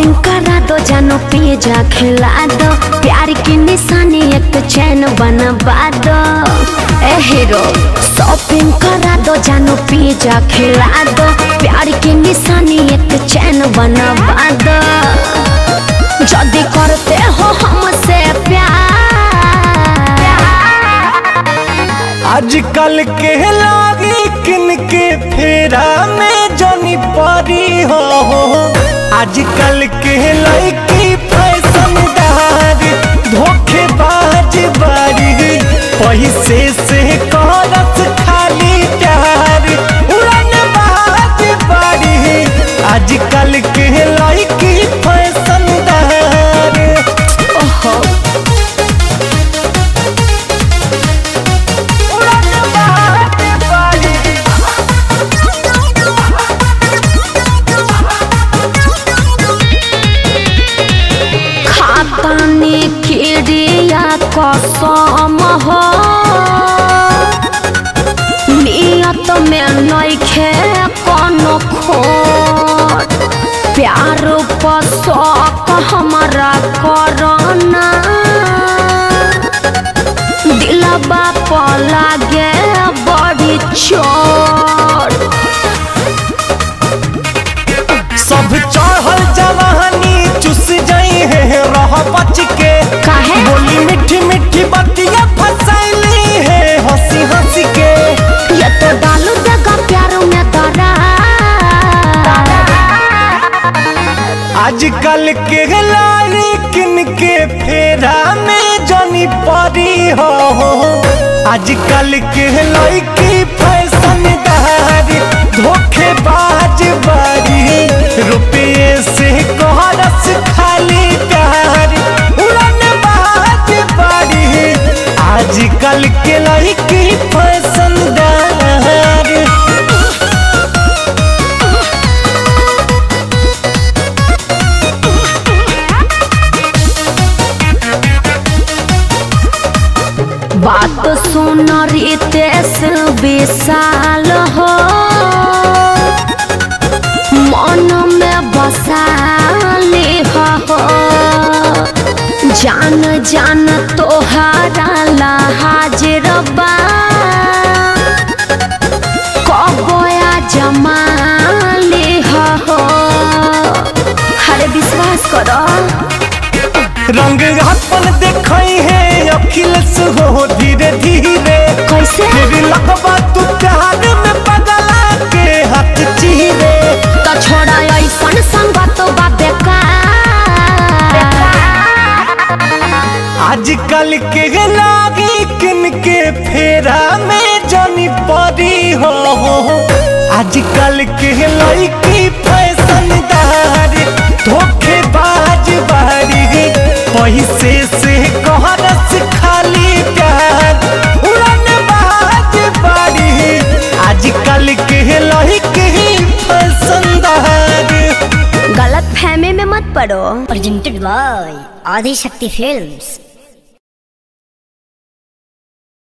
Shopping करा दो जानो पिज्जा खिला दो प्यार की निशानी एक चैन बनवा दो ए हीरो शॉपिंग करा दो जानो पिज्जा खिला दो प्यार की निशानी एक चैन बनवा दो जल्दी करते हो हमसे प्यार आजकल के लागी किन के फेरा में जनी परी हो आजकल के लड़की फैशनदार धोखेबाज बारी पैसे से करत खाली प्यार उड़न बाज बारी आजकल के लड़की फैशनदार ओहो उड़न बाज बारी खातानी खिड़िया कसम हो नियत में नइखे कोनो खोट प्यार पर शौक हमारा करना दिलबा पर लागे बड़ी चोट सब चढ़ल जवानी चुस जाई है रह बच के काहे? बोली मीठी मीठी बतिया फसैली है हंसी हंसी के ये तो डालू देगा प्यार में दरा आजकल के लारी किन के फेरा में जनी परी हो आजकल के लड़की फैशनदार धोखेबाज बारी रुपये से कोहरस खाली प्यार उड़न बाज बारी आजकल के लड़की फैशनदार बात सुन रितेश विशाल हो मन में बसाली हो जान जान तोहरा ला हाजिर बा कबोया जमाली हो हरे विश्वास करो रंग अपन देखई है अखिलेश हो धीरे धीरे कैसे तेरी लगवा तू प्यार में बदला के हाथ चीरे तो छोड़ा ऐसन संगत बा बेकार आजकल के लागी किन के फेरा में जनी परी हो आजकल के लड़की फैशनदार धोखेबाज बारी पैसे से कहरस खाली प्यार उड़न बाज बारी आजकल के लड़की फैशनदार गलत फहमी में मत पड़ो presented by Adi Shakti Films.